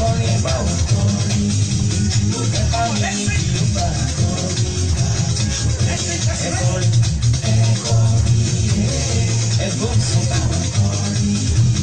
kọrin bá wọn kọrin ẹ bá mi ní kí ló bá kọrin ẹ kọrin ẹ kọrin ẹ gbóhùn sókè wọn kọrin.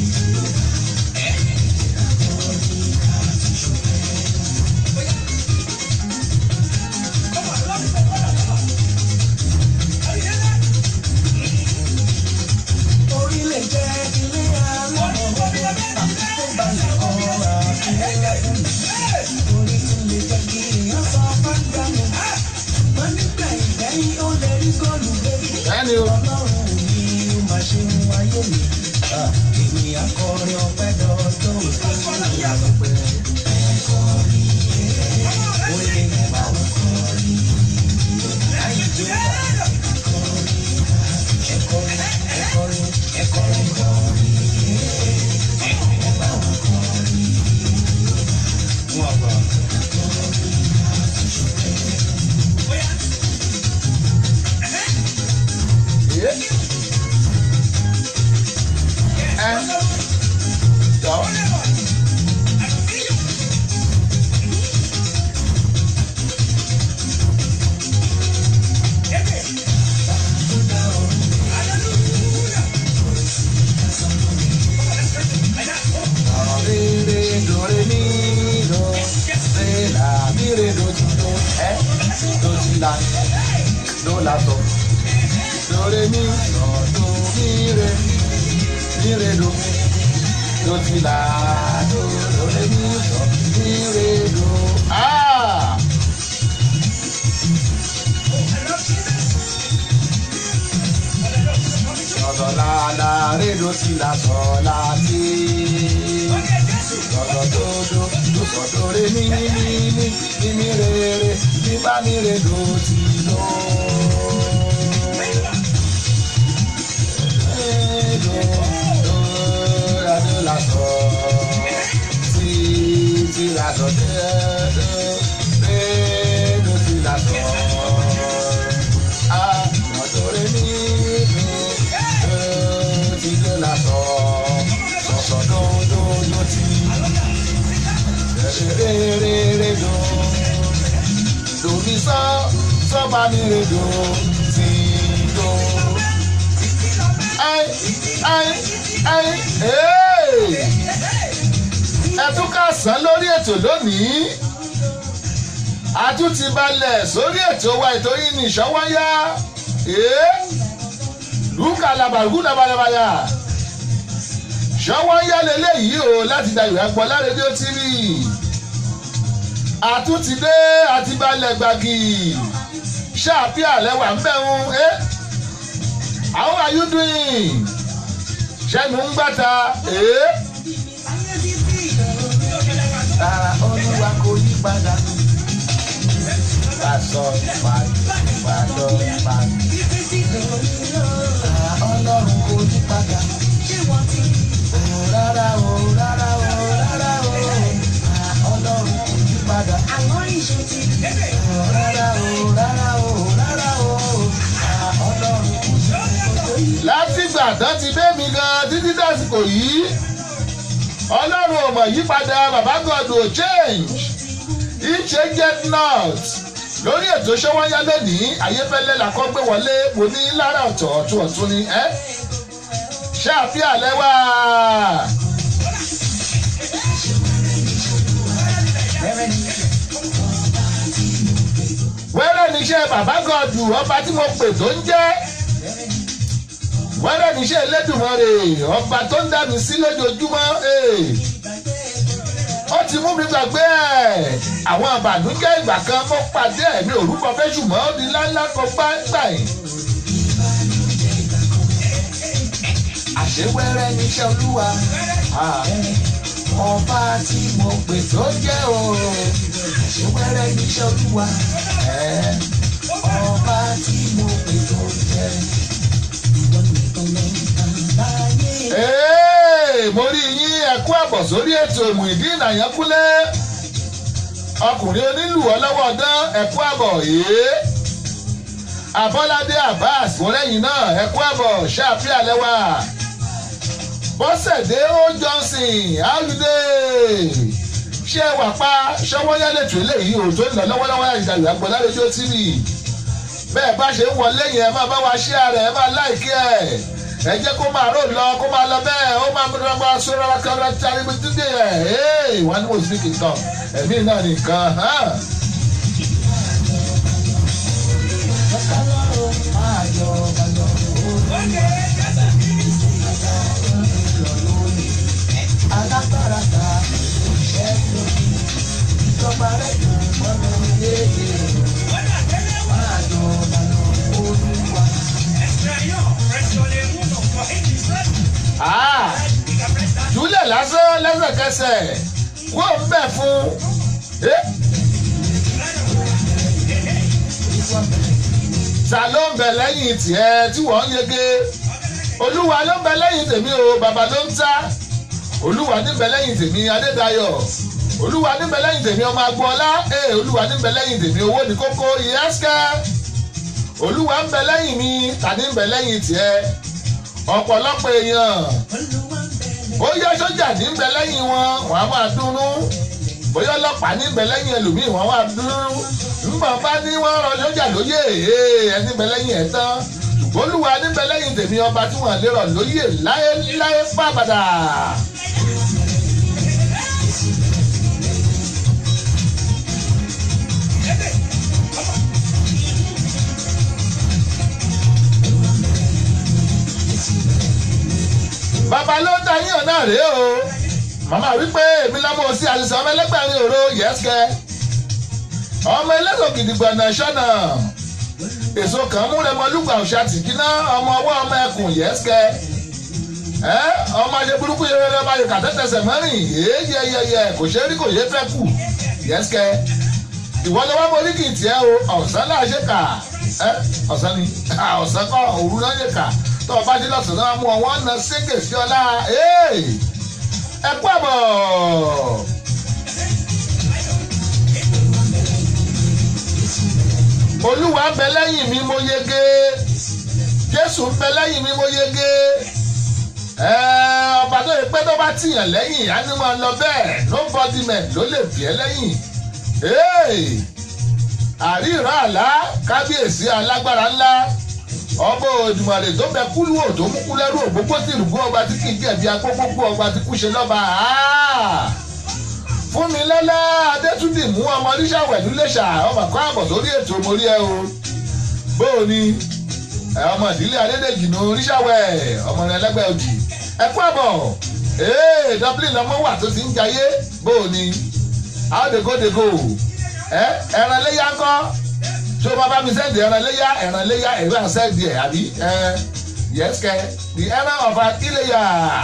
orílẹ̀ jẹ́ ilé aláwọ̀ tó bá lè kọ́ra ilé ẹ̀kún orí tún lè jẹ́ kí èèyàn sọ fáńdà nù. wọ́n nígbà ìgbẹ́yìn ó lè rí góòlù bébí. Bẹ́ẹ̀ni o. ọlọ́run mi ó máa ṣe ń wáyé mi. èmi akọrin ọpẹ́ dọ́dọ́ òfin ìyàgbẹ́. ẹ̀kọ́rin ó lè bá wọn kọrin. ayé tó bá kọrin ẹ̀kọ́rin ẹ̀kọ́rin ẹ̀kọ́rin kọrin. ẹ bá wọn kọrin. wọ́n bá Ẹ. Ẹ. Jọ. Re re do re mi do re la mi re do ti do ẹ do ti la do la do do re mi do do mi re mi re do do ti la do do re mi do mi re do. Ah! Sọ̀dọ̀ la la re do ti la sọ̀ la ti lọ́dọ̀ tó do tó sọ̀dọ̀ rẹ ní ní ní ní ní mi re re ní bá mi re do ti lọ. Re do do la do la sọ ti ti la sọ dé dé re do ti la sọ. Ah, lọ́dọ̀ rẹ ní ní do ti do la sọ sọ̀sọ̀ do do do ti re re re do do mi sọ sọ bá mi re do ti do. Ai ai ai ee ẹ tún ká sán lórí ètò lónìí a tún ti balẹ̀ sórí ètò wa ètò yìí ní ìṣọwọ́yá ee lùkà làbàrúkú làbàlàbàyà ṣọwọ́yá lélẹ́yìí o láti da ìwé àgbọ̀lá rédíò tv àtúntìdé àti balẹ̀ gbàgì ṣáàpì àlẹ́wà ń bẹ̀rùn ẹ́ how are you doing ṣẹ́nu ń gbàtà ẹ́ Tara olúwa kò yí padà. pàṣọ pàṣọ pàṣọ. Tara ọlọ́run kò yí padà. Ò rárá o rárá o rárá o. Tara ọlọ́run kò yí padà. Ò rárá o rárá o rárá o. Tara ọlọ́run kò yí padà. látìgbà tán ti dé mi gan títí dásìkò yìí ọlọ́run ò mọ̀ yípadà bàbá god ò change he changed not lórí ètò ṣọwọ́nyá lónìí ayéfẹ́lẹ́ la kọ́ gbé wọlé mo ní lára ọ̀tọ̀ ọ̀tún ọ̀tún ni ẹ́ ṣáàfíà lẹ́wà wẹ́rẹ́ níṣẹ́ bàbá god ọba tí mo pè tó ń jẹ́ wẹ́rẹ́ níṣẹ́ Elédùmarè ọba tó ń dá mi sí lójoojúmọ́ ee. ó ti mú mi gbàgbé ẹ̀ àwọn àbànújẹ́ ìgbà kan mo pàdé ẹ̀mí òrùkọ fẹ́ ṣùgbọ́n ó di ńláńlá kan gbáǹgbà yìí. Àṣewẹ́rẹ́ níṣẹ́ olúwa. Ọba tí mo pè tó jẹ́ o. Àṣewẹ́rẹ́ níṣẹ́ olúwa. Ọba tí mo pè tó jẹ́. Ìwọ nìkan ló ń tàn láyé. Ee, mo rí yín ẹkú àbọ̀ sórí ètò Muyideen Àyànkúnlé ọkùnrin onílù ọlọ́wọ́ ọdán ẹkú àbọ̀ yìí Abọ́ládé Abbas mọ́lẹ́yìn náà ẹkú àbọ̀ ṣáàpì àlẹ́wà Bọ́sẹ̀dé ó Johnson how you dey ṣé wà pa ṣọwọ́yálẹ̀ tó eléyìí ò tó ń lọ lọ́wọ́lọ́wọ́ àìdàlù àgbọ̀lá rédíò tv bẹ́ẹ̀ bá ṣe ń wọlé yẹn ẹ máa bá wa ṣí ara ẹ máa láìkí ẹ ẹ jẹ́ kó máa rò lọ kó máa lọ bẹ́ẹ̀ ó máa múra máa sọ̀rọ̀ kára tari bí dídé ẹ̀ ẹ́ wọ́n ní mo sì kì í tán ẹ̀mí náà nìkan hàn. Ọlọ́run máa yọ ọba lọ alágbára ta òṣìṣẹ́ lórí ìjọba rẹ̀ dùn mọ́nà léde máa yọ ọba lọ olúwa. Ah, júlẹ̀ lásán lẹ́sẹ̀kẹsẹ̀ kó ń bẹ̀ fún. Eh? ta ló ń bẹ lẹ́yìn tiẹ̀ tí wọ́n ń yege olúwa ló ń bẹ lẹ́yìn tèmi o bàbá ló ń ta olúwa ní bẹ lẹ́yìn tèmi adédayọ̀ olúwa ní bẹ lẹ́yìn tèmi ọmọ agboola ee olúwa ní bẹ lẹ́yìn tèmi owó ní kókó ìyẹ́sìkẹ́ olúwa ń bẹ lẹ́yìn mi tàní ń bẹ lẹ́yìn tiẹ̀ ọ̀pọ̀lọpọ̀ èèyàn ó yẹ sójà ní ń bẹ lẹ́yìn wọn wọ́n á máa dúnú bóyá ọlọ́pàá ní ń bẹ lẹ́yìn ẹlòmíì wọ́n wá dúnú ngbọ̀n bá ní wọ́n rọ sójà lóyè ẹni bẹ lẹ́yìn ẹ̀ tán ṣùgbọ́n olúwa ní bẹ lẹ́yìn tèmi ọba tí wọ́n lè rọ̀ lóyè láéláé pàbàdà. bàbá ló ń ta yín ọ̀nà rèé o màmá wípé èmi lọ́mọ sí àṣìṣe ọmọ ẹlẹ́gbẹ̀rin òro yẹ́sìkẹ́ ọmọ ẹlẹ́sọ̀ gidigba náà ṣọ́nà èso kan múrẹmọ lùgbà òṣà tìkínà ọmọ ọwọ́ ọmọ ẹkùn yẹ́sìkẹ́ ẹ ọmọ ajé burúkú yẹn rẹ bá yẹ kàtẹ́tẹsẹ̀ mẹ́rin yéyeyeye kò ṣe rí kò yé fẹ́ kù yẹ́sìkẹ́ ìwọ lọ́wọ́ mo rí kì í tiẹ́ o ọ̀sán náà ṣe kà ẹ ọ̀sán ni ọ̀sán kọ́ òru náà ṣe kà tó o bá dé lọ́sàn náà mú ọ wọ́n na ségè sí ọlá ẹ kú àbọ̀. olúwa ń bẹ lẹ́yìn mi mo yege jésù ń bẹ lẹ́yìn mi mo yege ọba tó yẹ pé tó bá tìyàn lẹ́yìn á ní máa lọ bẹ́ẹ̀ nobody man ló lè bí ẹ lẹ́yìn àríran àlá kábíyèsí alágbára ńlá ọba òdùmarè tó bẹ kúlú ò tó mú kúlẹ́rú ògbógbó tìrùgbó ọba tí kì í jẹ̀bi agbógbógbó ọba tí kú ṣe lọ́ba fún mi lọ́lá adétúndì mú ọmọ oníṣàwẹ̀lú lẹ́ṣà ọmọ kọ́ àbọ̀ sórí ètò mórí ẹ o bóò ni ọmọ ìdílé adédèjì ní oníṣàwẹ̀ ọmọ rẹ lẹ́gbẹ̀ẹ́ òdì ẹ kú àbọ̀ ee dublin lọmọ wà tó ti ń jayé bóò ni àódegódegó ẹ ẹran léyà ńkọ́ tó bá bá mi sẹ́ndì ẹran léyà ẹran léyà ẹ̀rọ àṣẹ́ndì ẹ̀ àbí ẹ yẹ́sìkẹ́ the ẹran ọ̀fà iléyà.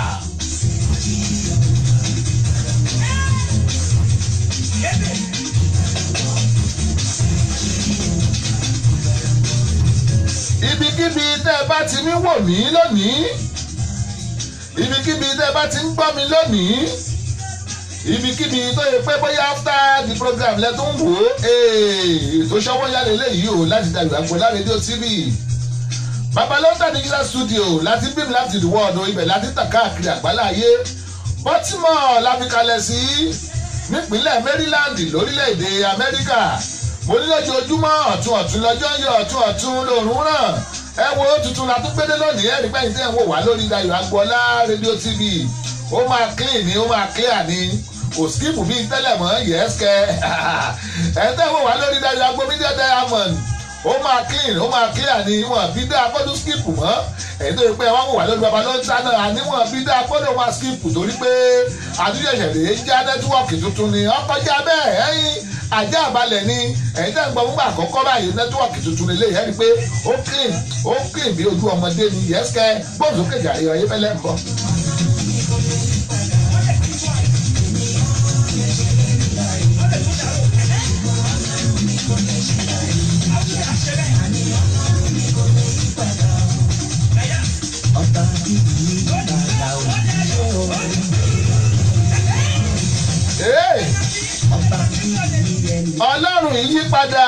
ibikíbi tẹ́ ẹ bá ti mí wò mí lónìí ibikíbi tẹ́ ẹ bá ti ń gbọ́ mi lónìí ibikíbi tó yẹ pé bóyá after the program lẹ tó ń wò ó ètò ṣọwọ́ yálé léyìí o láti dàgbà gbọ́ láti rédíò tv babalọ́ńtà digital studio láti beam láti the world ibẹ̀ láti tàn káàkiri àgbáláyé baltimore la fi kalẹ̀ sí nípínlẹ̀ maryland lórílẹ̀‐èdè amẹ́ríkà mo ní lójoojúmọ́ ọ̀tún ọ̀tún lọ́jọ́ ń yọ ọ̀tún ọ̀tún lòrùn ràn ẹ wo tuntun la tún gbédé lónìí ẹ̀rí pẹ́yìn tẹ́ ẹ̀ ń wò wá lórí Dayọ̀ Agboola rédíò tv ó máa clean ni ó máa clear ni kò skip bíi tẹ́lẹ̀ mọ́ yẹ́sìkẹ́ ẹ̀ tẹ́ ẹ̀ wò wá lórí Dayọ̀ Agboola media diamond ó máa clean ó máa clear ni wọn bí dá agbọ́dọ̀ skip mọ́ èyí tó yẹ pé wọ́n wò wá lórí baba ló ń ta náà àníwọ̀n bí dá agbọ́dọ̀ máa skip torí pé àtúnṣe ìṣẹ̀lẹ̀ já nẹ́tíwọ̀kì tuntun ni ọkọjá bẹ́ẹ̀ ẹ̀yìn ajá àbálẹ̀ ni ẹ̀yin tẹ́ ń gbọ́ fúngbà àkọ́kọ́ báyìí nẹ́tíwọ̀kì tuntun lè yẹ́nì pé ó clean ó clean bí ojú ọmọdé ni yẹ́sìkẹ́ gbọ́dọ̀ kéjà ayọ̀ ayé fẹ́lẹ́ ń bọ̀. ọba bíbí padà òjò Hey! ọba bíbí ẹni. ọlọ́run yìí yí padà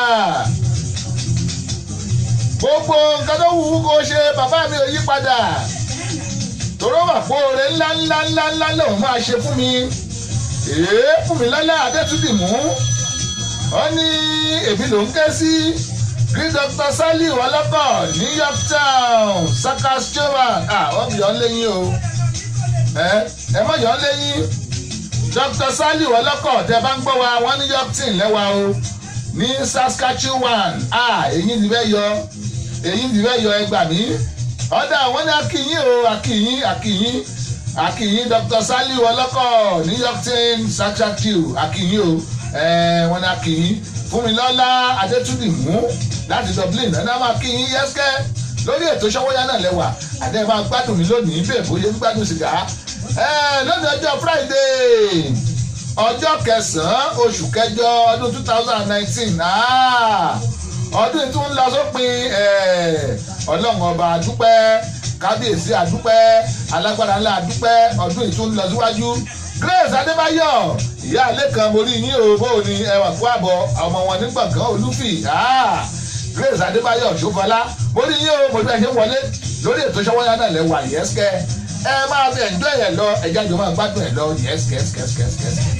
gbogbo nǹkan tó wù ú kó ṣe bàbá mi ò yí padà tòró wà pé oore ńlá ńlá ńlá ńlá lòun máa ṣe fún mi èé fúnmilọ́lá adétúndìmú ó ní èmi ló ń ké sí green doctor saliu ọlọ́kọ̀ new york town saskatchewan ah wọ́n yọ̀ ọ́ lẹ́yìn o ẹ ẹ mọ̀ yọ̀ ọ́ lẹ́yìn dr saliu ọlọ́kọ̀ tẹ bá ń gbọ́ wa wọ́n ní york town lẹ́wà o ní saskatchewan ah èyí ti fẹ́ yọ èyí ti fẹ́ yọ ẹgbà mí ọ̀dà wọn ní akínyìn o akínyìn akínyìn akínyìn dr saliu ọlọ́kọ̀ new york town saskatchewan akínyìn o wọn ní akínyìn fúnmilọ́lá adétúndìmú láti dublin ẹ̀ náà máa kínyìn yẹ́sẹ́ lórí ètò ṣọwọ́yá náà lẹ́wà àdé máa gbádùn mi lónìí bẹ́ẹ̀ bóyá gbádùn sìgá lónìí ọjọ́ friday ọjọ́ kẹsàn-án oṣù kẹjọ ọdún two thousand and nineteen ọdún yìí tún ń lọ sópin ọlọ́run ọba àdúpẹ́ kábíyèsí àdúpẹ́ alágbára ńlá àdúpẹ́ ọdún yìí tún ń lọ síwájú grace adébáyọ̀ ìyá alẹ́ kan mo rí yín o bó o ní ẹwà kó àbọ̀ ọmọ wọn ní gbọ̀ngàn olúfì grace adébáyọ̀ ṣòfọlá mo rí yín o mo bí ẹ ṣe wọlé lórí ètò ṣọwọ́yá náà lẹ́wà yẹ́sìkẹ́ ẹ máa fi ẹ̀jọ́ yẹn lọ ẹ̀já jọ máa gbádùn ẹ̀ lọ yẹ́sìkẹ́sìkẹ́sìkẹ́sìkẹ́.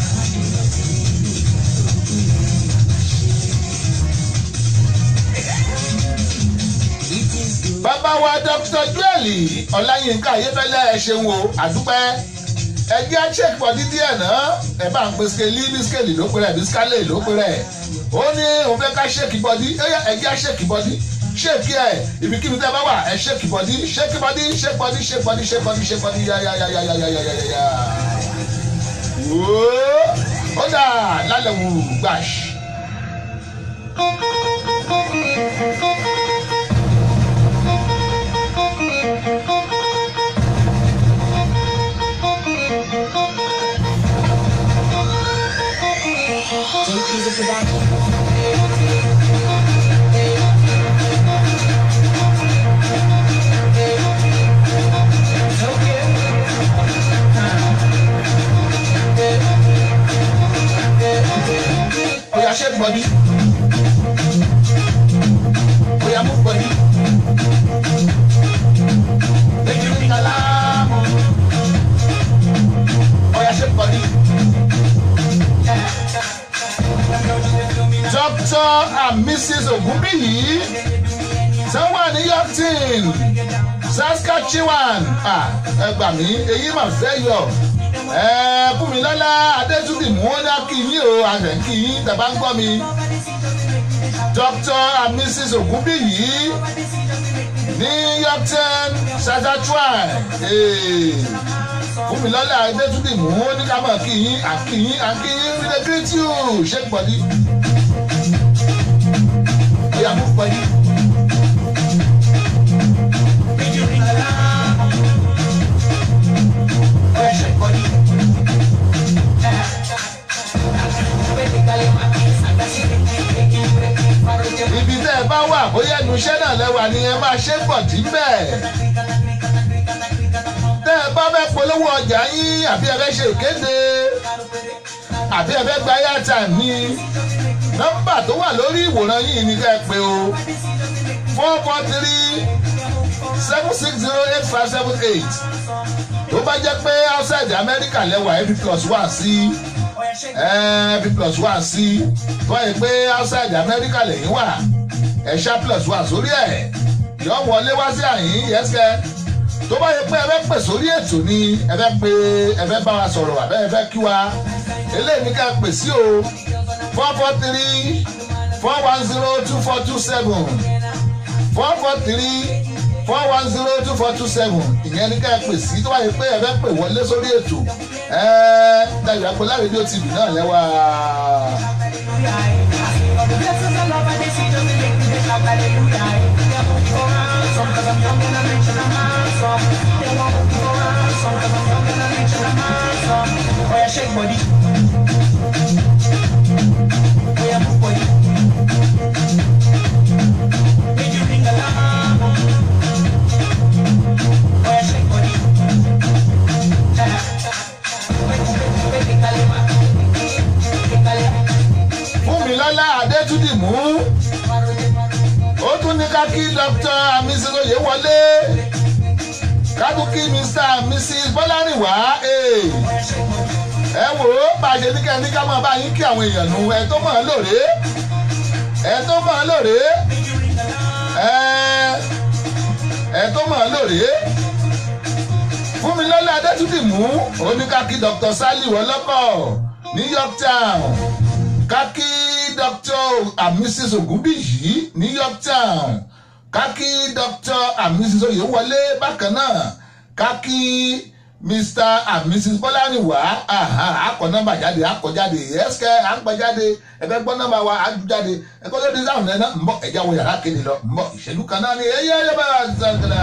bàbá wa dr joel ọláyínká ayéfẹ́lẹ́ ẹ ṣeun o àdúpẹ́ ẹgbẹ́ check for dídí ẹ̀ náà ẹ bá ń pe skeli bí skeli ló pe rẹ̀ bí skale ló pe rẹ̀ ó ní òun fẹ́ ká ṣèkì bọ́dí ẹgbẹ́ ṣèkì bọ́dí ṣèkì ẹ̀ ibikíbi tẹ́ bá wà ẹ ṣèkì bọ́dí ṣèkì bọ́dí ṣèkì bọ́dí ṣèkì bọ́dí ṣèkì bọ́dí ṣèkì bọ́dí yáyáyáyáyáyáyá. ó dà lálẹ́ wù gbàṣ. Take easy production. Oya shake body. Oya move body. Make you ring alarm. Oya shake body. Dr. and Mrs. Ogunbiyi tí wọ́n wà ní Yorkton Saskatchewan Ah, ẹ gbà mí èyí mà fẹ́ yọ Fúnmilọ́lá Adétúndìmú ó dá kí yín o àṣẹ kí yín tẹ̀ bá ń gbọ́ mi. Dr. and Mrs. Ogunbiyi ní Yorkton Saskatchewan Eh, Fúnmilọ́lá Adétúndìmú ó ní ká mọ̀ kí yín àkí yín àkí yín we dey greet you shake body. Oya move body. Make you ring alarm. Oya shake body. ibi tẹ́ ẹ bá wà bóyá ẹnu iṣẹ́ náà lẹ́wà ni ẹ máa ṣe pọ̀ tí bẹ́ẹ̀. tẹ́ ẹ bá fẹ́ polówó ọjà yín àbí ẹ fẹ́ ṣe ìkéde àbí ẹ fẹ́ gba airtime ní nọ́mbà tó wà lórí ìwòran yìí ni ká ẹ pè o four four three seven six zero eight five seven eight tó bá jẹ́ pé outside America lẹ́wà every plus one sí every plus one sí tó yẹ pé outside America lẹ́yìn wà ẹ̀ṣá plus one sórí ẹ̀ yọ wọlé wá sí àyín yẹ́sẹ̀ tó bá yẹ pé ẹ fẹ́ pè sórí ètò ni ẹ fẹ́ pé ẹ fẹ́ bá wa sọ̀rọ̀ àbẹ́ ẹ fẹ́ kí wa eléyìí ní ká pè sí o four four three four one zero two four two seven four four three four one zero two four two seven ìyẹn ní ká pè sí tó bá yẹ pé ẹ fẹ́ pè wọlé sórí ètò ẹ Dayọ̀ Agboola rédíò tv náà lẹ́wà. Oya shake body. Oya move body. Make you ring alarm. Oya shake body. Fúnmilọ́lá Adétúndìmú ó tún ní ká kí Dr. Amisilóye wọlé ká tún kí Mr. and Mrs. Bọ́lárìnwá ẹ ẹ wò ó bá a ṣe ní kẹ́ni ká máa bá yín kí àwọn èèyàn nu ẹ tó mọ̀ ọ́ lóore ẹ tó mọ̀ ọ́ lóore ẹ ẹ tó mọ̀ ọ́ lóore fúnmilọ́lá adétúndìmú oníkàkí dr sally wọlọ́kọ̀ ní yorktown kákí dr and mrs ogunbíyì ní yorktown kákí dr and mrs oyewọlé bákan náà kákí mr and mrs bọ́láníwá akọ nọ́mbà jáde akọ jáde ẹsẹ akọ jáde ẹgbẹ gbọ́ nọ́mbà wa adu jáde ẹgbẹ tó di sáwọn nẹnà ń bọ ẹjá wo yàrá kéde lọ ń bọ ìṣèlú kan náà ni ẹyẹ ẹyẹ bá wà sàgàdà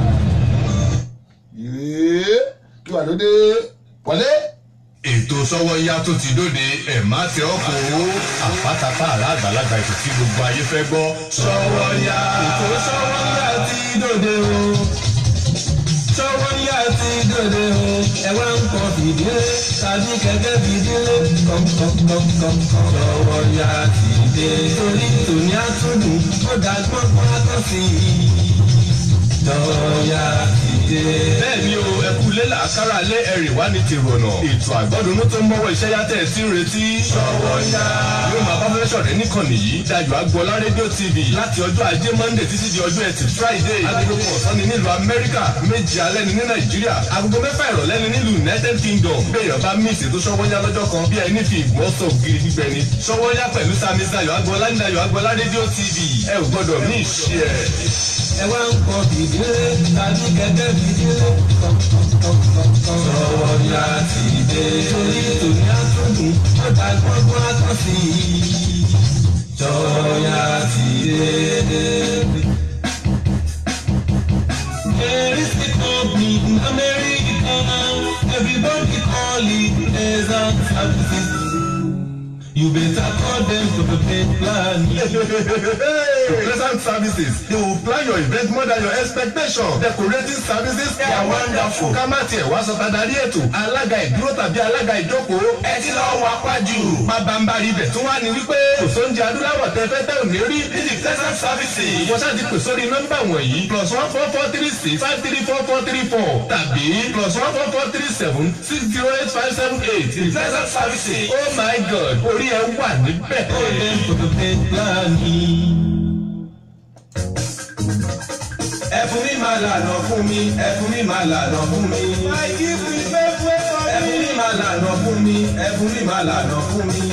yìí kí wà lóde wọlé. ètò sọ́wọ́yá tó ti dóde ẹ̀ má tẹ ọkọ̀ owó àpátápá àrà àgbàlagbà ètò tí gbogbo ayé fẹ́ gbọ́ sọ́wọ́yá. ètò sọ́wọ́yá ti dóde o sọ́wọ́yá ti dóde o ẹ wá ń kọ́ fìdílé tàbí kẹ̀kẹ́ fìdílé kọ̀ǹkọ̀ǹkọ̀ǹkọ̀ sọ́wọ́yá ti dé torí tòní àtúndùn ó dàgbọ́n pọ́n àtọ́sí sọ́wọ́yá ti dé. bẹ́ẹ̀ ni o ẹ kú lé làákàrà lé ẹ̀rìn wá ní tìrọ̀nà ètò àgbọ̀dúnú tó ń mọ́wọ́ iṣẹ́ yàtẹ̀ sí ń retí. sọ́wọ́yá yóò máa bá fẹ́ sọ̀rọ̀ níkànnì yìí dayọ̀ agbọ́lá rédíò tv láti ọjọ́ ajé monday títí di ọjọ́ ẹtì friday agogo kan ọ̀sán ni nílùú amẹ́ríkà méjì alẹ́ ni ní nàìjíríà agogo mẹ́fà ìrọ̀lẹ́ ni nílùú united kingdom béèyàn bá mí ìṣètò sọ́wọ́yá lọ́jọ́ kan bí ẹni fi ìgbọ́n sọ ògiri gbígbẹ ni sọ́wọ́yá pẹ̀lú sami dayọ̀ agbọ́lá ní dayọ̀ agbọ́lá rédíò tv ẹ ò gbọ́dọ̀ mí ìṣe ẹ̀. ẹ wá ń kọ fìdílé tàbí kẹ̀kẹ́ fìdílé sọ́wọ́yá ti dé torí tòní àtúndùn ó dá gbọ́ngbọ́n àtọ́sí sọ́wọ́yá ti dé. There is the company in America. Everybody call it Desert Services. You better call them to prepare plan. Present services. They will plan your event more than your expectation. Decorating services. They are wonderful. Ká má tiẹ̀ wá sọ tadarí ètò. Alága ìdúró tàbí alága ìjókòó. Ẹ ti lọ wá pàjù. Bàbáǹbarì ibẹ̀ tún wá ní wípé. Kò sóúnjẹ adúláwọ̀ tẹ́fẹ́ tẹ́ ò ní rí. Ní the present services. Wọ́n ṣáà ti pè sórí nọ́mbà wọ̀nyí. Plus one four four three six five three four four three four. Tàbí plus one four four three seven six zero eight five seven eight. The present services. Oh my God! Orí ẹ wà níbẹ̀. Ó lè fòtò pé pílánì. ẹfun mi máa lànà fún mi ẹfun mi máa lànà fún mi. ẹfun mi máa lànà fún mi ẹfun mi máa lànà fún mi.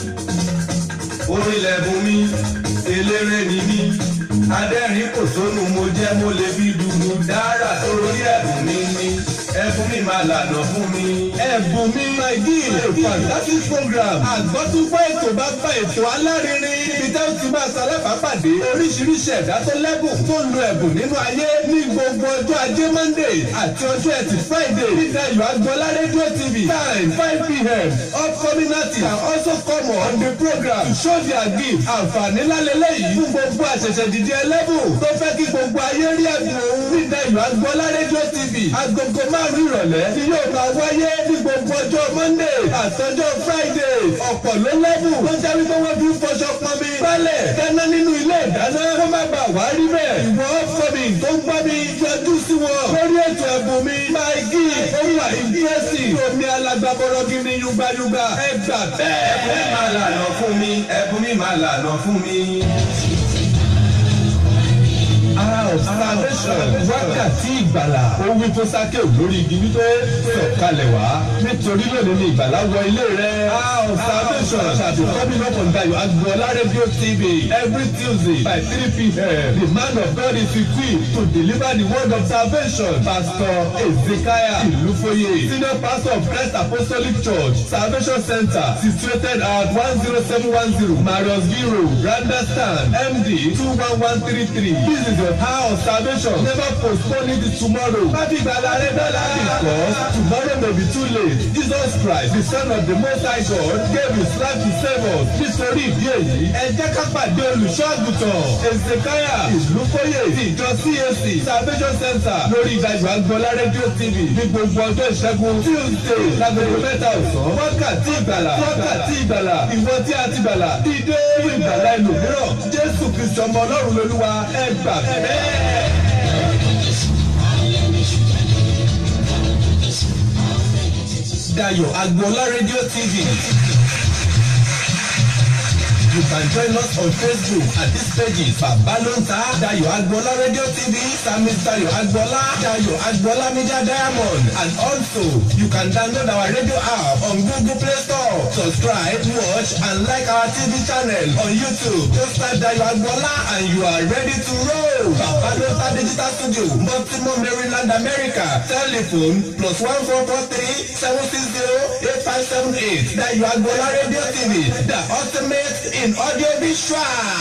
orílẹ̀ bùn mi eléré ni mí adẹ́rìn kò sónú mo jẹ́ mo lè fi dùnú dára torí ẹ̀bùn mi ni ẹfun mi máa lànà fún mi. Ẹ̀bùn mi my deal a fantastic program. Àgbọ́túnfọ́ ètò bá bá ètò alárinrin. Ibi tẹ́ ó ti máa ṣalábàápàdé. Oríṣiríṣi ẹ̀dá tó lẹ́bùn tó ń lo ẹ̀bùn nínú ayé ní gbogbo ọjọ́ ajé Monday àti ọjọ́ ẹtì Friday. Nígbà yóò agbọ́lá rédíò TV time five pm. Upcoming artists can also come on the program to show their gift. Àǹfààní lálẹ́lẹ́ yìí fún gbogbo àṣẹ̀ṣẹ̀ dìde ẹlẹ́bùn tó fẹ́ kí gbogbo ayé rí ẹ̀bùn òun. Nígbà yóò agbọ́lá rédíò TV agogo márùn-ún ìrọ̀lẹ́ ni yóò máa wáyé ní gbogbo ọjọ́ Monday àtọjọ́ Friday ọ̀pọ̀ ló lẹ́bùn tó jẹ́ wípé wọ́n fi ń fọṣọ pọnmi gbálẹ̀ dáná nínú ilé ìdáná kó má bà wá rí bẹ́ẹ̀ ìwọ ọ̀fọ̀mì tó ń gbọ́ mi yọjú sí wọn lórí ètò ẹ̀bùn mi máa gí ohun àìdíyèsí omi alágbàbọ̀rọ̀ gidi yúgbáyúgbá ẹ gbà bẹ́ẹ̀. ẹfun mi máa lànà fún mi ẹfun mi máa lànà fún mi. ara of salvation wákàtí ìgbàlà ó wí fún sákè lórí igi wípé sọ̀kalẹ̀ wá nítorí lónìí ni ìgbàlà wọ ilé rẹ̀. hour of salvation shall be coming up on Dayo Agboola radio tv every tuesday by three pm the man of God is equipped to deliver the word of salvation pastor ezekiah ilufoye senior pastor of Christ apostolic church salvation center situated at one zero seven one zero marius biro randa stand md two one one three three this is your hour of salvation never postpone it to tomorrow má fi gbàgbà rẹ dọ́là because tomorrow may be too late jesus christ the son of the most high god gave his life to save us nítorí ìdí èyí ẹ jẹ́ ká pàdé olùṣọ́ àgùntàn ezekiah ìlúfóyè ti ìjọ cac salvation center lórí ìdájọ́ agbọ́lá rédíò tv ní gbogbo ọjọ́ ìṣẹ́gun tuesday lágbègbè mẹ́ta ọ̀sán wákàtí ìgbàlà wákàtí ìgbàlà ìwọ tí a ti gbàlà dídé fún ìgbàlà ẹlòmíràn jésù kristu ọmọ ọlọ́run lolúwa ẹ gbà bẹ́ẹ̀. Dayo Agboola Radio TV. You can join us on Facebook at these pages Babalonta Dayo Agboola Radio TV, Samis Dayo Agboola, Dayo Agboola Media Diamond, and also you can download our radio app on Google Play Store. Subscribe, watch, and like our TV channel on YouTube. Just type Dayo Agboola and you are ready to roll. Babalonta Digital Studio, Baltimore, Maryland, America. Telephone plus one four four three seven six zero eight five seven eight. Dayo Agboola Radio TV, the ultimate in audio visual.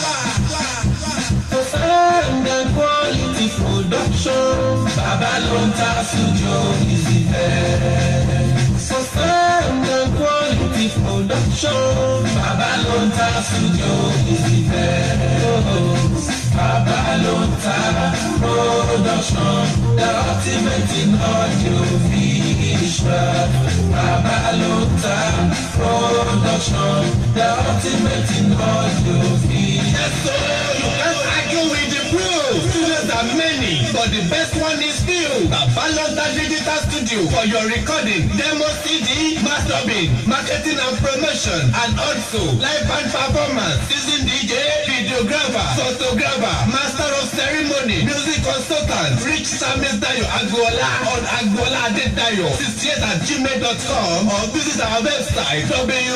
Sound and quality production. Babalonta Studio is the best. For sound and quality production. Babalonta Studio is the best. Babalonta production. The ultimate in audio visual. Babalonta production. The ultimate in audio visual. So you can't argue with the proof. Studios are many, but the best one is few. Babalonta Digital Studio for your recording, demo CD, mastering, marketing and promotion, and also live band performance, season DJ, videographer, photographer, master of ceremony, music consultant, reach Samis Dayo Agboola on Agboola Adedayo 68 at gmail.com or visit our website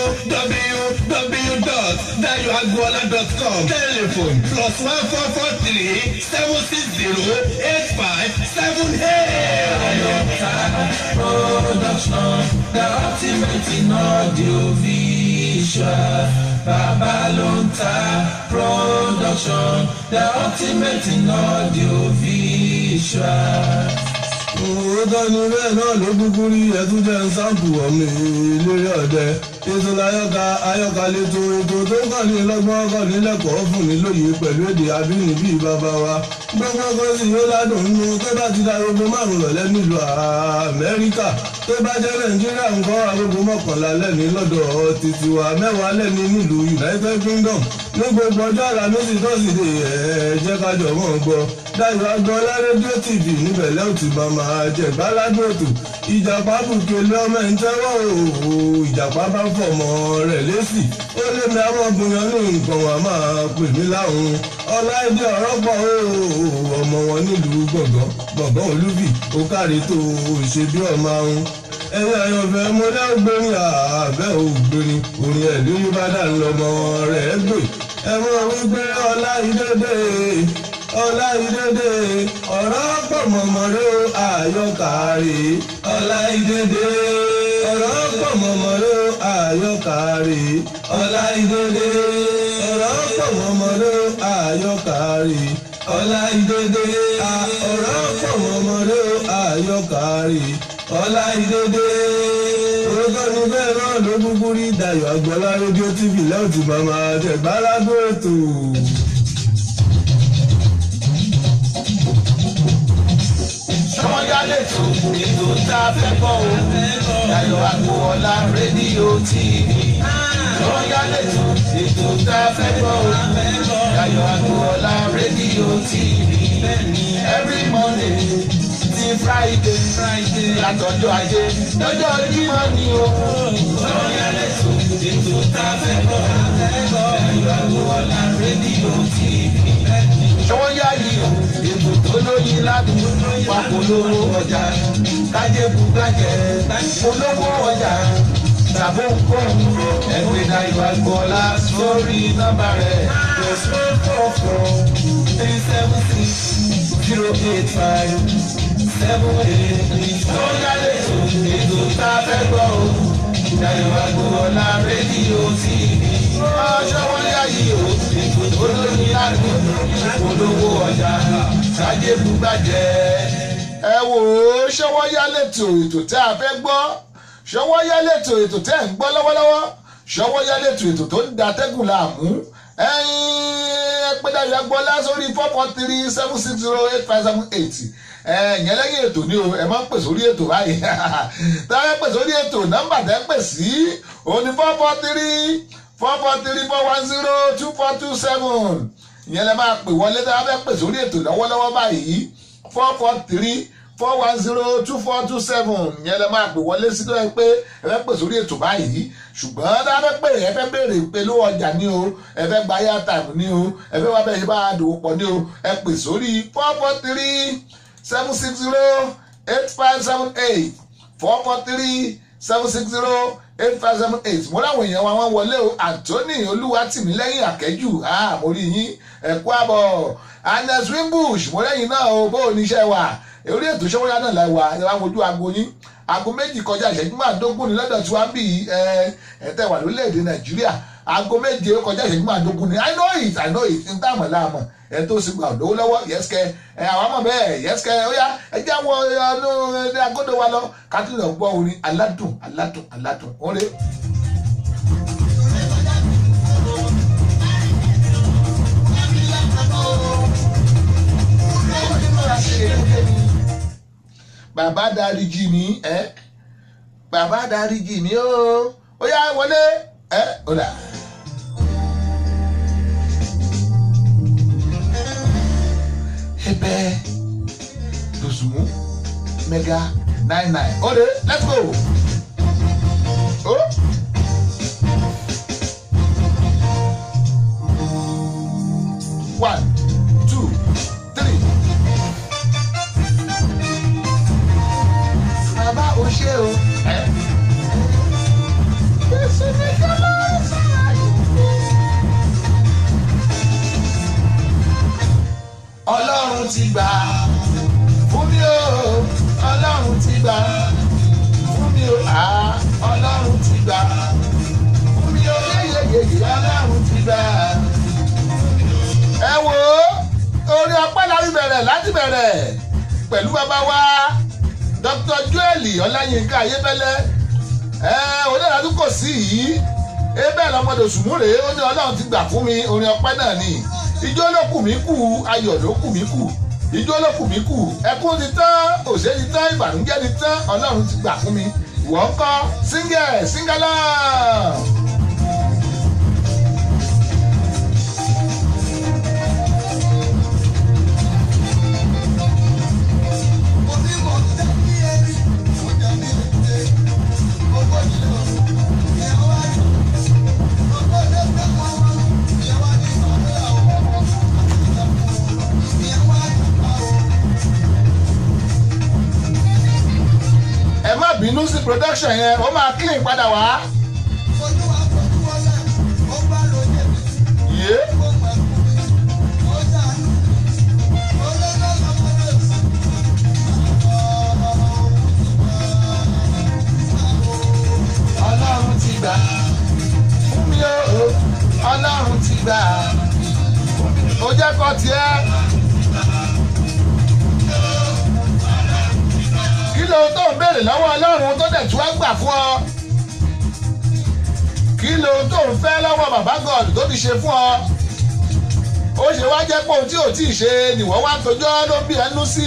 www.dayoagboola.com. Telephone plus one four four three seven six zero eight five seven eight. production, the ultimate in audio visual. Babalonta production, the ultimate in audio visual. òótọ́ ni bẹ́ẹ̀ náà ló kúkú rí ẹtún jẹ́ sáǹpù ọ̀mì eléré ọ̀dẹ ètò láyọ̀ká ayọ̀ká lẹ́tọ̀ ètò tó kàn ní lọ́gbọ́n kàn ní lẹ́kọ̀ọ́ fún ní lóye pẹ̀lú èdè abínibí bàbá wa gbọ́ngbọ́n kan sì yóò ládùn nínú tó bá ti da gbogbo márùn rọ̀lẹ́ nílùú amẹ́ríkà tó bá jẹ́ nàìjíríà ńkọ́ agogo mọ́kànlá lẹ́ni lọ́dọ̀ títí wa mẹ́wàá lẹ́ni nílùú united kingdom ní gbogbo ọjọ́ àlàmísì tọ́sídẹ̀ẹ́ ẹ̀ jẹ́ kájọ mọ́ gbọ́ Dayo Agboola rédíò tv níbẹ̀ lẹ́wọ̀n tí bá máa jẹ gbáládùn ètò ìjàpá bùkélé ọmọ ẹ̀ ń tẹ́wọ́ o ìjàpá bá fọmọ rẹ̀ lésì ó lé mi àwọn obìnrin ní nǹkan wà máa pè mí láwọn ọláìdé ọ̀rọ̀ pọ̀ o ọmọ wọn nílùú gbọ̀ngàn gbọ̀ngàn olúbì ó kárí tó ṣe bí ọmọ àwọn ẹ̀yin àyànfẹ́ mo lẹ́gbẹ̀rin àbẹ́ ògbẹ̀rin orin ẹ̀ lórí bá dà ń lọ́mọ rẹ̀ gbè ẹ̀wọ̀n wípé ọláìdédé ọláìdédé ọ̀rọ̀ pọ̀ mọ̀mọ́rẹ́ àyọkàrè ọláìdédé ọ̀rọ̀ pọ̀ mọ̀mọ́rẹ́ àyọkàrè ọláìdédé ọ̀rọ̀ pọ̀ mọ̀mọ́rẹ́ àyọkàrè ọláìdédé ọ̀rọ̀ pọ̀ mọ̀mọ́rẹ́ àyọkàrè ọláìdédé orúkọ ní bẹ́ẹ̀ náà ló kúkú rí Dayo Agboola rédíò tv lẹ́wọ̀n tí màmá tẹ̀gbálágbó ètò. Ṣọ́wọ́n yálẹ̀ tó ètò tá a fẹ́ gbọ́ o. Dayo Agboola rédíò TV. Ṣọ́wọ́n yálẹ̀ tó ètò tá a fẹ́ gbọ́ o. Dayo Agboola rédíò TV. Every Monday ti Friday. Látọjọ́ ajé lọ́jọ́ Jímọ̀ ni o. Ṣọ́wọ́n yálẹ̀ tó ètò tá a fẹ́ gbọ́ o. Dayo Agboola rédíò TV. Ṣọ́wọ́n yá yìí o ètò tó lóyin ládùn papolówó ọjà kájébù kájẹ polówó ọjà tàbó nkóhun ẹgbẹ́ Dayo Agboola sórí nọ́mbà rẹ̀ plus one four four three seven six zero eight five seven eight three. tó yálé tó ètò tá a fẹ́ gbọ́ o Dayo Agboola rédíò TV. ọjọ́ wọn yá yìí o ètò tó lóyin ládùn polówó ọjà kájébù gbàjẹ́ ẹ wò ó ṣọwọ́ yá lẹ́tọ̀ ètò tẹ́ a fẹ́ gbọ́ ṣọwọ́ yá lẹ́tọ̀ ètò tẹ́ ń gbọ́ lọ́wọ́lọ́wọ́ ṣọwọ́ yá lẹ́tọ̀ ètò tó ń da tẹ́gùn láàmú ẹ̀yin ẹ pé Dayo Agboola sórí four four three seven six zero eight five seven eight ẹ̀yìn lẹ́yìn ètò ni o ẹ máa ń pè sórí ètò báyìí tá a pè sórí ètò nọ́mbà tẹ́ ń pè sí òní four four three four four three four one zero two four two seven ìyẹn lẹ máa pè wọlé tá a fẹ́ pè sórí ètò lọ́wọ́lọ́wọ́ báyìí four four three four one zero two four two seven yẹn lẹ máa pè wọlé sí tó yẹ pé ẹ fẹ́ pè sórí ètò báyìí ṣùgbọ́n tá a fẹ́ pè ẹ fẹ́ béèrè pé lówó ọjà ní o ẹ fẹ́ gba airtime ní o ẹ fẹ́ wá bẹ́ẹ̀ ṣe bá a dòwò pọ̀ ní o ẹ pè sórí four four three seven six zero eight five seven eight four four three seven six zero eight five seven eight mo láwọn èèyàn wa wọn wọlé o anthony olúwatìmílẹ́yìn àkẹ́jù mo rí yín ẹ̀kú àbọ̀ anes wimbush mo lẹ́yìn náà o bó o níṣẹ́ wa orí ètò ìṣọwọ́yá náà la wà ẹ wá wojú aago yín aago méjì kọjá ìṣẹ́jú máàdógún ní lọ́dọ̀ tí wàá bì í ẹ ẹ tẹ́ wà lórílẹ̀‐èdè nàìjíríà aago méje kọjá ìṣẹ́jú máàdógún ní i know it i know it n táàmù láàmù ẹ tó sì gbà lówó lọ́wọ́ yẹ́sìkẹ́ ẹ àwọn ọmọ bẹ́ẹ̀ yẹ́sìkẹ́ ó yá ẹ já wọ ọdún ní agodo wa lọ kátìlẹ̀ gbọ́ orin aládùn aládùn aládùn orin. bàbá dáríjì mi ẹ bàbá dáríjì mi ó ó yá wọlé ẹ ó dà. Ebe Dosumu Mega nine nine. Ode, let's go. Oh. One, two, three. Bàbá o ṣe o. Èsì mi kọ́ ló ń sọ̀rọ̀ yìí. ọlọ́run ti gbà fún mi o ọlọ́run ti gbà fún mi o ah ọlọ́run ti gbà fún mi o yeyeyeye ọlọ́run ti gbà. ẹ wo orí ọpẹ́ láti bẹ̀rẹ̀ láti bẹ̀rẹ̀ pẹ̀lú bàbá wa dr joel ọláyínká ayébẹ́lẹ́ ẹ onídàájú kò sí yìí ebe lọmọdé sùmúrè ó ní ọlọ́run ti gbà fún mi orin ọpẹ́ náà ni ijó ló kù mí kù ayọ̀ ló kù mí kù ijó ló kù mí kù ẹkún ti tán òṣè ti tán ìbànújẹ́ ti tán ọlọ́run ti gbà fún mi ìwọ ń kọ́ síngẹ̀ síngálà. ẹ má bínú sí production yẹn ó máa clean padà wá. yé ọlọ́run ti gbà fún mi o ọlọ́run ti gbà ó jẹ́ kọ́ tiẹ́. kí ló tó ń béèrè lọ́wọ́ ọlọ́run tó dẹ̀ tí wọ́n gbà fún ọ kí ló tó ń fẹ́ lọ́wọ́ bàbá god tó ti ṣe fún ọ ó ṣe wá jẹ́ pé ohun tí ò tí ì ṣe nìwọ́ wá tójọ́ ló bí ẹnu sí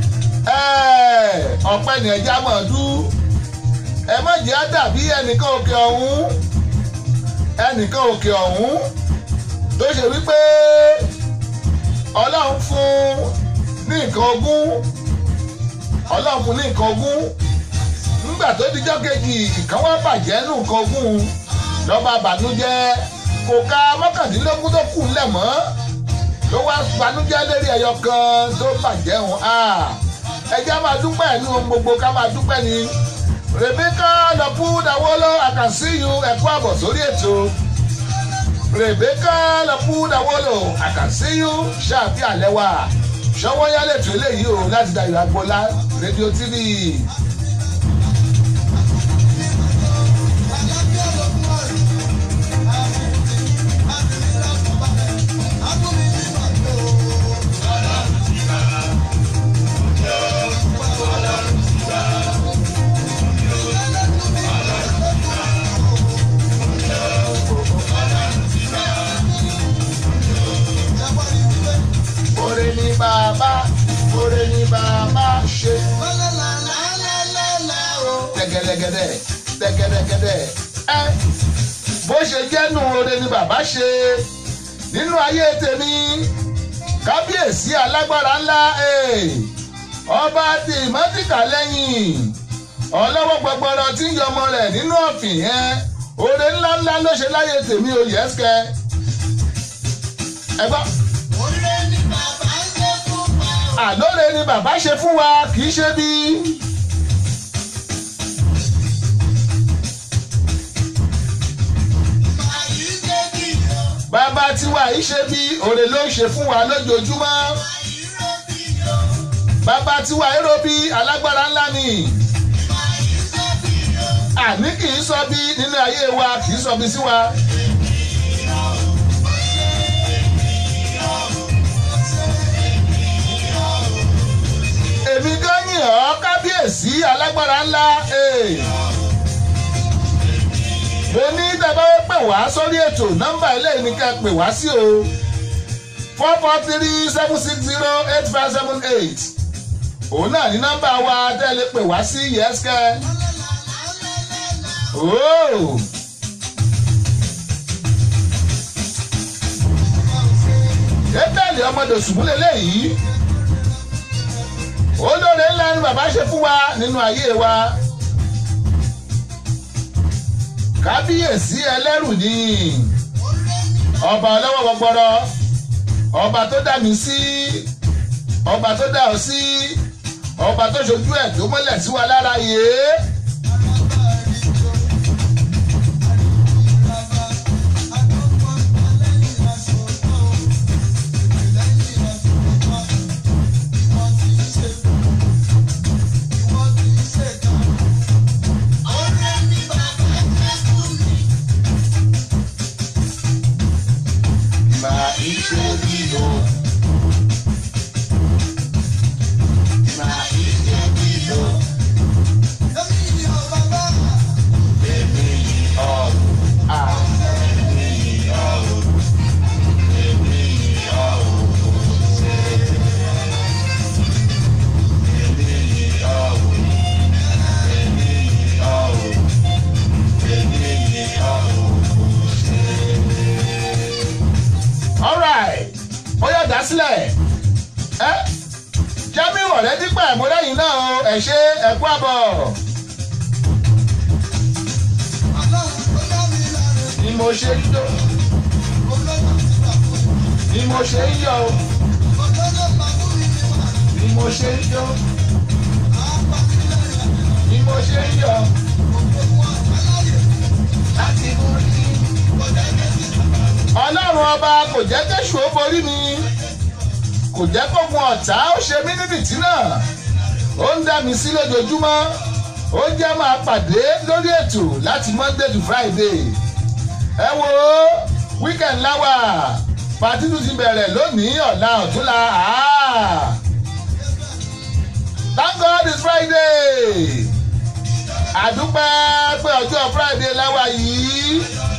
ọ̀pẹ ni ẹja mọ̀ dú ẹ má jẹ́ á dàbí ẹnìkan òkè ọ̀hún ẹnìkan òkè ọ̀hún tó ṣe wípé ọlọ́run fún ní nǹkan ogún ọlọ́run fún ní nǹkan ogún nígbà tó dijọ́ kejì ìkan wá bàjẹ́ nù nǹkan ogún lọ́ba bànújẹ́ kò ka mọ́kàndínlógún tó kù ńlẹ̀ mọ́ ló wá bànújẹ́ lérí ẹyọ kan tó bàjẹ́ hùn á ẹjẹ́ máa dúpẹ́ ní ohun gbogbo ká máa dúpẹ́ ni Rebecca lọ́pù dáwọ́lọ́ àkànṣíyù ẹ̀kọ́ àbọ̀ sórí ètò Rebecca lọ́pù dáwọ́lọ́ àkànṣíyù ṣáàbí àlẹ́ wa ṣọwọ́ yálẹ̀ tó eléyìí o láti Dayọ̀ Agboola rédíò tv. Oore ni bàbá, oore ni bàbá ṣe. Tẹ̀gẹ̀dẹ̀gẹ̀dẹ̀, tẹ̀gẹ̀dẹ̀gẹ̀dẹ̀. Ẹ bó ṣe jẹ́nu oore ni bàbá ṣe nínú ayé tèmi. Kábíyèsí alágbára ńlá ọba ti ìmọ̀tìkà lẹ́yìn ọlọ́wọ́ gbọgbọrọ tí ń yọmọ rẹ̀ nínú ọ̀fìn yẹn oore ńláńlá ló ṣe láyé tèmi ò yẹ́sìkẹ́ ẹ gbọ́. àlóore ni bàbá ṣe fún wa kì í ṣe bí. bàbá tiwa yìí ṣe bí òrè ló ń ṣe fún wa lójoojúmọ́ bàbá tiwa èrò bí alágbára ńlá ni àní kì í sọ bí nínú ayé wa kì í sọ bí sí wa. èmi gan yìn ọ́ kábíyèsí alágbára ńlá. mo ní dábàá pè wá sórí ètò nọ́mbà eléyìí ni ká pè wá sí o four four three seven six zero eight five seven eight òun náà ní nọ́mbà wa tẹ́lẹ̀ pè wá sí yẹ́sìkẹ́. Oh. Ébẹ̀lì ọmọdé òṣùbúlẹ̀ lẹ́yìn olóore ńlá ni bàbá ṣe fún wa nínú ayé wa kábíyèsí ẹlẹ́rù ni ọba ọlọ́wọ́ gbọgbọrọ ọba tó dá mi sí ọba tó dá ọ sí ọba tó ṣojú ẹ̀ tó mọ́lẹ̀ sí wa lára yìí. alright ó yọ dá sílẹ̀ ẹ jamiu ọ̀rẹ́ dípẹ́ ìmúlẹ́yìn náà o ẹ̀ ṣe ẹ̀kú àbọ̀. ni mo ṣe ń jó ni mo ṣe ń yọ o ni mo ṣe ń jó ni mo ṣe ń yọ láti mú rí ọlọ́run ọba kò jẹ́ kéṣù ó borí mi kò jẹ́ kógun ọ̀tá ó ṣe mí níbi tí náà ó ń dá mi sí lójoojúmọ́ ó jẹ́ máa pàdé lórí ètò láti monday to friday ẹ wo weekend láwà pàtí tún ti bẹ̀rẹ̀ lónìí ọ̀la ọ̀túnla thank god it's friday àdúpẹ́ pé ọjọ́ friday láwà yìí.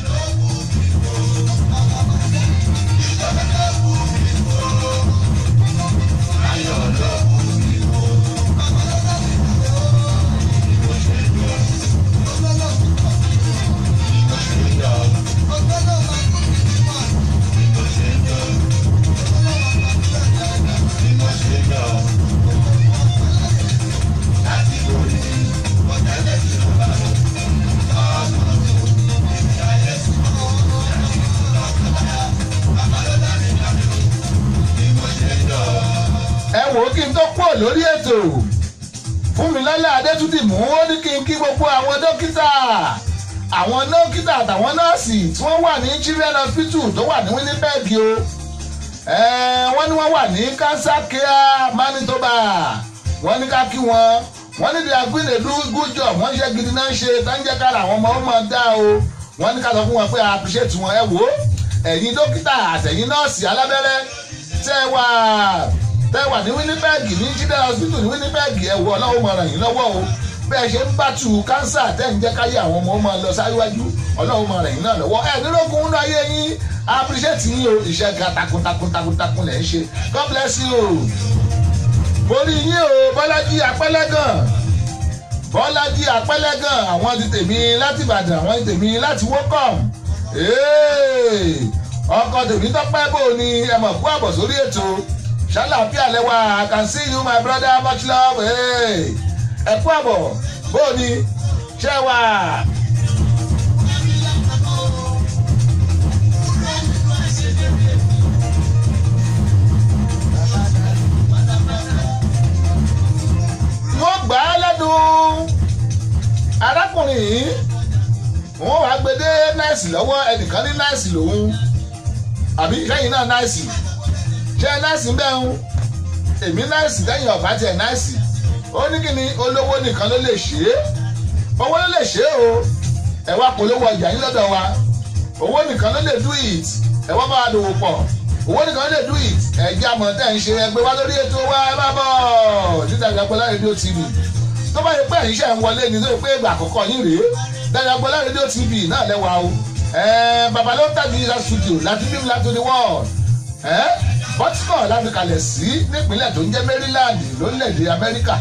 ẹ wò ó kí n tó kúrò lórí ètò fúnmilọ́lá adétúndì mú ó ní kí n kí gbogbo àwọn dókítà àwọn dókítà àtàwọn nọ́ọ̀sì tí wọ́n wà ní children hospital tó wà ní winnipeg o wọ́n ní wọ́n wà ní cancer care manitoba wọ́n ní ká kí wọn wọ́n ní bí agbínèlú gújọ wọ́n ṣe gidi náà ṣe tánjẹ́ kára àwọn ọmọ ọmọ dá o wọ́n ní ká sọ fún wọn pé a appreciate wọn ẹ wò ó ẹ̀yin dókítà àtẹ̀yin nọ́ọ̀sì alábẹ́rẹ́ tẹ́ wà tẹ́ wà ní winnipeg ní children hospital ní winnipeg ẹ wò ọlọ́wọ́ mọ̀ ràn yín lọ́wọ́ o bẹ́ẹ̀ ṣe ń bàtú kánsà tẹ́ ń jẹ́ káyé àwọn ọmọ ọmọ lọ sáríwájú ọlọ́run mọ̀ ràn yín náà lọ́wọ́ ẹ nílòkun nínú ayé yín appreciate yín o iṣẹ́ ga takuntakun takuntakun lẹ̀ ń ṣe god bless you borí yín o bọ́lájí apẹ́lẹ́gàn bọ́lájí apẹ́lẹ́gàn àwọn ti tèmi láti ìbàdàn àwọn ti tèmi láti wọ́kọ̀m ọkọ̀ tèmi tọ́pẹ́ bò ní ẹ mọ̀ kú àbọ̀ sórí ètò ṣàlàáfíà lẹ́wà i can see you my brother much love hey. ẹ kú àbọ̀ bóò ni ṣé wà. wọ́n gbà á lẹ́dùn arákùnrin yìí wọ́n wàá gbé dé náìsì lọ́wọ́ ẹnìkan ní náìsì lòun àbí sẹ́yìn náà náìsì ṣé náìsì ń bẹ̀ ń èmi náìsì lẹ́yìn ọ̀bá tiẹ̀ náìsì ó ní kí ni olówó nìkan ló lè ṣe é owó ló lè ṣe é o ẹ wá polówó ọjà yín lọ́dọ̀ wa owó nìkan ló lè do it ẹ wá bá wa dòwò pọ̀ owó nìkan ló lè do it ẹ jẹ́ àmọ̀ tẹ́ ń ṣe ẹgbẹ́ wá lórí ètò wa ẹ má bọ̀ títà ìgbàgbọ́lá rédíò tv tó bá yẹ pé ẹ̀yin ṣe ń wọlé ni tó yẹ pé ìgbà àkọ́kọ́ yín rèé Dayagbola rédíò tv náà lẹ́wà o bàbá ló tàbí ìlà studio láti bí láti ní world bọ́tíkọ̀ láti kalẹ̀ sí nípínlẹ̀ tó ń jẹ́ maryland lórílẹ̀‐èdè amẹ́ríkà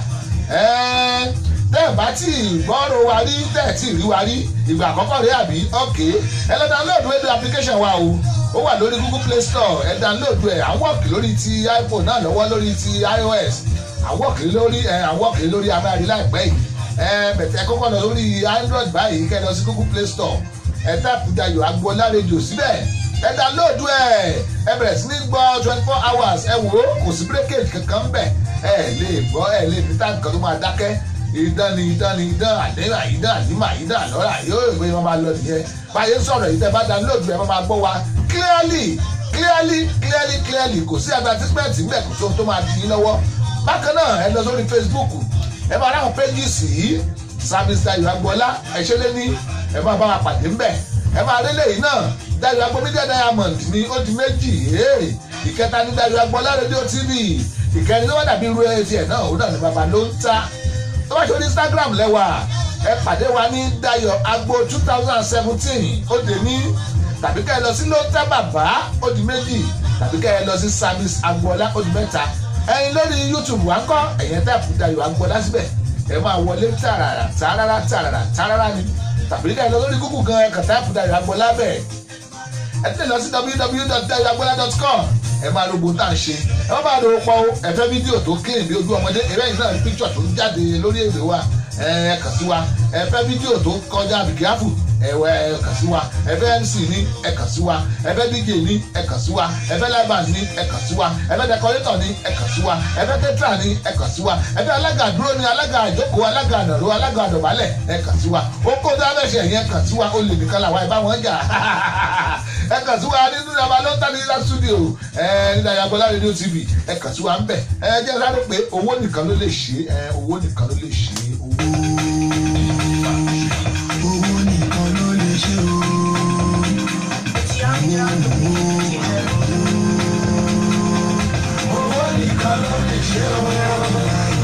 tẹ́ ẹ̀ bá tí gbọ́rọ̀ wa rí tẹ́ ẹ̀ tí rí wa rí ìgbà àkọ́kọ́ rèé àbí ọ̀kẹ́ ẹ lọ download rédíò application wa o ó wà lórí google play store ẹ download ẹ à ń wọ̀kì lórí ti iphone náà lọ́wọ́ lórí ti ios à ń wọ̀kì lórí ẹ à ń wọ̀kì lórí abẹ́rẹ́ láìpẹ́ yìí ẹ bẹ̀tẹ̀ kọ́kọ́ lọ lórí android báyìí kẹ́ ẹ lọ sí google play store ẹ tàpù Dayọ̀ Agboola rédíò síbẹ̀ ẹ download ẹ ẹ bẹ̀rẹ̀ sí ní gbọ́ twenty four hours ẹ wò ó kò sí breakage kankan bẹ̀ ẹ lè gbọ́ ẹ lè fi táǹkì kan tó máa dákẹ́ ìdán ni ìdán ni ìdán àdéhà ìdán àdìmà ìdán àlọ́rà yóò ìwé wọn máa lọ nìyẹn báyé sọ̀rọ̀ yìí tẹ́ bá download ẹ máa gbọ́ wa clearly clearly clearly clearly kò sí advertisement ńbẹ̀ kò sóhun tó máa di yín lọ́wọ́ bákan náà ẹ lọ sórí Facebook ẹ máa ráhùn pages yìí service Dayọ̀ Agboola ẹ ṣe lé ní ẹ máa bá wa pàdé ńbẹ̀ ẹ máa rí lẹ́yìn náà Dayọ̀ Agboola Media Diamond ní ó di méjì ìkẹta ní Dayọ̀ Agboola Radio TV ìkẹrin tó wá dàbí irú ẹtì ẹ náà òun náà ní baba ló ń ta tó bá ṣe ní Instagram lẹ́wà ẹ pàdé wa ní Dayọ̀ Agbo two thousand and seventeen ó dé ní tàbí ká ẹ lọ sí ló ń tẹ́ bàbá ó di méjì tàbí ká ẹ lọ sí service Agboola ó di mẹ́ta ẹyin lórí youtube wa ń kọ́ ẹ̀yẹn tẹ́ẹ̀pù Dayọ̀ Agboola síbẹ̀ ẹ máa wọlé tààràrà tààràrà tààràrà tààràrà ni tàbí ká ẹ lọ lórí google gan ẹ̀ka tẹ́ẹ̀pù Dayọ̀ Agboola bẹ̀ ẹ tẹ̀lé lọ sí www.dayoagboola.com ẹ máa ro gbóntà ń ṣe ẹ má bàa ro pọ̀ ẹ fẹ́ fídíò tó clean bí ojú ọmọdé ẹ bẹ́ẹ̀ náà píkṣọ̀ tó ń jáde lórí èdè wa ẹ kàn sí wa ẹ fẹ́ fídíò tó kọjá bìkíáfù ẹwẹ ẹ kàn sí wa ẹ fẹ́ mc ní ẹ kàn sí wa ẹ fẹ́ dj ní ẹ kàn sí wa ẹ fẹ́ live band ní ẹ kàn sí wa ẹ fẹ́ decorator ní ẹ kàn sí wa ẹ fẹ́ tetra ní ẹ kàn sí wa ẹ fẹ́ alága dúró ní alága àjókòó alága ànàró alága àdọ̀bálẹ̀ ẹ kàn sí wa ó kó tó abẹ́sẹ̀ yẹn kàn sí wa ó lè nìkan làwọn ẹ bá wọn jà ẹ kàn sí wa nínú ìjọba ló ń tà ní ìlà studio ẹ ní Dayọ̀ Agboola Radio TV ẹ kàn sí wa ń bẹ̀ ẹ jẹ́ sáré pé owó nìkan ló lè ṣe ẹ owó nìkan ló lè ṣe owó. owó nìkan ló lè ṣe o. owó nìkan ló lè ṣe o.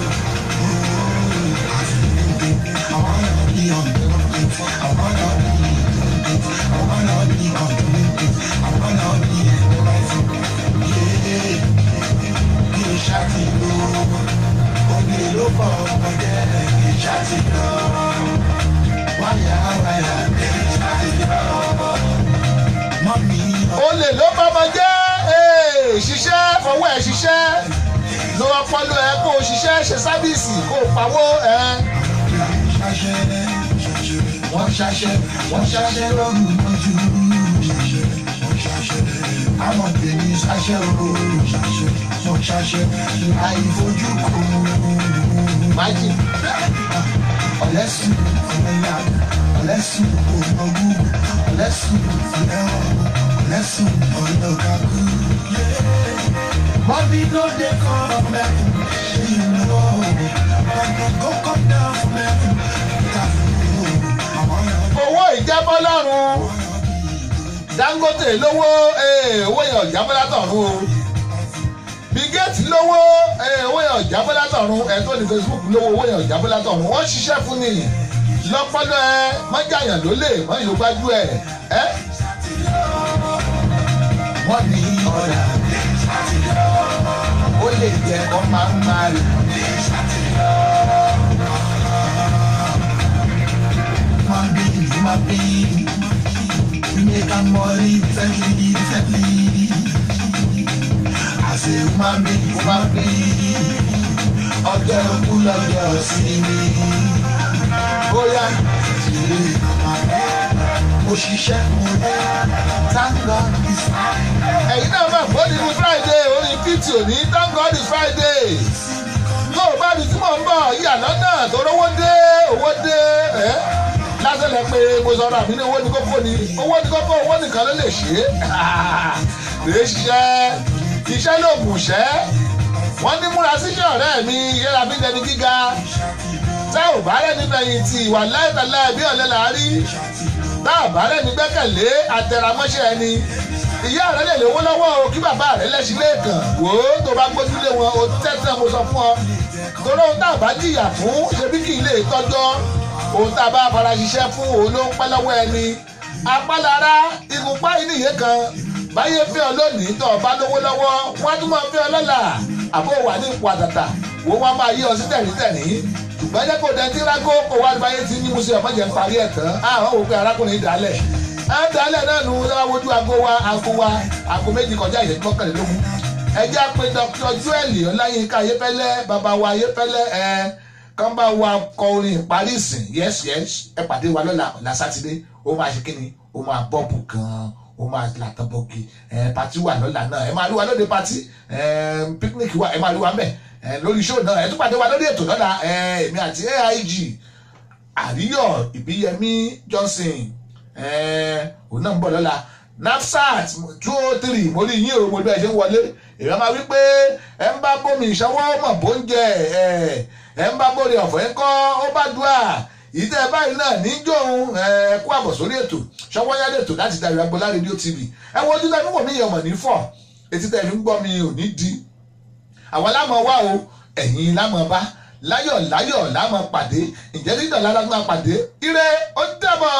olè ló bọ́mọ jẹ́ ee, ṣiṣẹ́ fọwọ́ ẹ̀ ṣiṣẹ́ lo ọpọlọ ẹ kó o ṣiṣẹ́ ṣe sábìsì kó o pawó ẹ. Wọ́n ṣaṣẹ́, wọ́n ṣaṣẹ́ lọ́rùn lójú. Àwọn tèmi ṣaṣẹ́ o, wọ́n ṣaṣẹ́ àìfojú kò. májì Ọ̀lẹ́sùn ọ̀lẹ́yà, ọ̀lẹ́sùn ògbógún, ọ̀lẹ́sùn ọ̀lẹ́wọ̀n, ọ̀lẹ́sùn ọ̀lọ́gàgù. Money no dey come from heaven, you know. Money go come down from heaven. Àwọn ọ̀rọ̀ owó ìjábọ́ lọ́rùn Dangote lówó ee, owó yẹn ọ̀jábọ́ látọ̀run o bigeti lówó ee, owó yẹn ọ̀jábọ́ látọ̀run ẹ̀ tó ní Facebook lówó owó yẹn ọ̀jábọ́ látọ̀run wọ́n ṣiṣẹ́ fún ni lọ́pọ́lọ́ ẹ mọ́jàyàn ló lè mọ́ ìlú gbájú ẹ ẹ́ wọ́n ní ọ̀dà ó lè jẹ́ kó máa ń máa rí. Máa bí ìlú máa bí we make am money recently recently. As ṣe máa bí máa bí ọjọ́ ikú lọ́jọ́ sí mi. bóyá tìrì mo ṣiṣẹ́ thank God is ẹ̀yin náà máa gbọ́ nínú friday orin fifty òní thank God is friday yóò bá mi tí mò ń bọ̀ yíyà lọ́nà tó rówó dé owó dé ẹ́ lásìlẹ̀ pé mo sọ̀rọ̀ àmì ní owó ní kókó ni owó ní kókó owó nìkan ló lè ṣe é lè ṣiṣẹ́ iṣẹ́ ló gùn ṣẹ́ wọ́n ní múra síṣẹ́ ọ̀rẹ́ mi yẹra bí dẹni gíga tá ò bá rẹ̀ níbẹ̀ yìí ti ìwà láìpẹ́lẹ́ bí ọ̀lẹ́ là á rí tá ò bá rẹ̀ ní gbẹ́kẹ̀lé àtẹ̀ramọ́ṣẹ́ ẹni ìyá rẹ̀ lè lówó lọ́wọ́ o kí bàbá rẹ̀ lẹ́sìn lẹ́ẹ̀kan wò ó tó bá gbójúlé wọn o tẹ́tẹ́ mo sọ fún ọ torí ohun tá a bá jìyà fún ṣebí kì í lè tọ́jọ́ ohun tá a bá fara ṣiṣẹ́ fún òun ló ń pẹ́ lọ́wọ́ ẹni apálára ìgúnpá yìí nìyẹn kan báyé fẹ́ ọ lónìí tó o bá lówó lọ́wọ́ wọ́n á tún máa fẹ́ ọ lọ́la àbó wà ní ipò àtàtà wo wọn máa yí ọ sí tẹ̀rítẹ̀rí ṣùgbọ́n jẹ́ kó dẹ́ntí rágó kó wá báyé tí ní musu ọmọ jẹ́ ń parí ẹ̀ tán àwọn wò pé arákùnrin dálẹ̀ á dálẹ̀ náà nu lọ́wọ́ wojú aago wa aago wa aago méjì kọjá ìyẹn mọ́kànlélógún ẹjẹ́ pé dr joel ọláyínká ayépẹ́lẹ́ bàbá wa ayépẹ́lẹ́ ẹ̀ kán bá wa kọ orin ìparí ìsìn yes yes ẹ pàdé wa lọ́la ọ̀la sátidé ó máa ṣe kíni ó máa bọ́ọ̀bù gan-an ó máa làtọ̀ bọ́ọ̀kì ẹ̀ pàtí wà lọ́la náà ẹ máa rí wa lóde pàtí ẹ̀ picnic wa ẹ máa rí wa mẹ́ ẹ̀ lórí show náà ẹ tún pàdé wa lórí ètò lọ́la ẹ̀ èmi àti aig àríyọ̀ ìbíyẹmí johnson ẹ̀ òun náà ń bọ̀ lọ́la nafsat two oh three mo rí yín o mo bí ẹ ṣe ń wọlé èèyàn máa wí pé ẹ ń bá bómi ìṣọwọ́ mọ̀ bó ń jẹ ẹ ẹ ń bá bóri ọ̀fọ̀ ń kọ́ ó bá dùà ìtẹ́ báyìí náà níjọ́ òun ẹ kú àbọ̀ sórí ètò ṣọwọ́ yá lètò láti darí agbọ́lá rédíò tv ẹ wo ojú tẹ́ fún mi yẹn mọ̀ ní fọ̀ etí tẹ́ fi ń gbọ́ mi ò ní di àwọn lámọ̀ wá o ẹ̀yin lámọ̀ bá láyọ̀ láyọ̀ lámọ̀ pàdé ǹjẹ́ dídọ̀ lára máa pàdé ire ó dàbọ̀.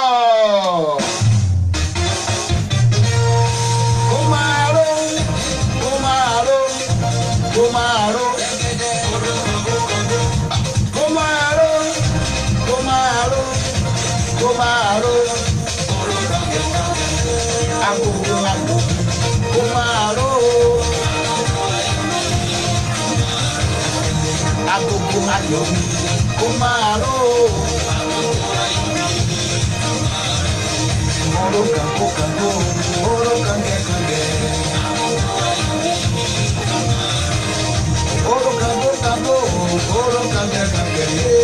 ó máa ró ó máa ró ó máa ró ó máa ró ó máa ró ó máa ró agogo ago ó máa ró agogo ayọ̀ ó máa ró oró kan kó kan kó oró kan kẹ́ kan kẹ́. Oro kango kango, oro kange kange.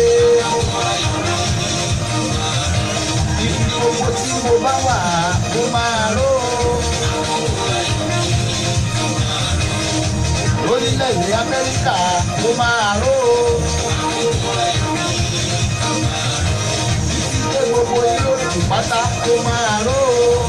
Ibi gbogbo tí mo bá wà, mo máa ró. Orílẹ̀-èdè Amẹ́ríkà, mo máa ró. Títí dé gbogbo yúròpù pátá, mo máa ró.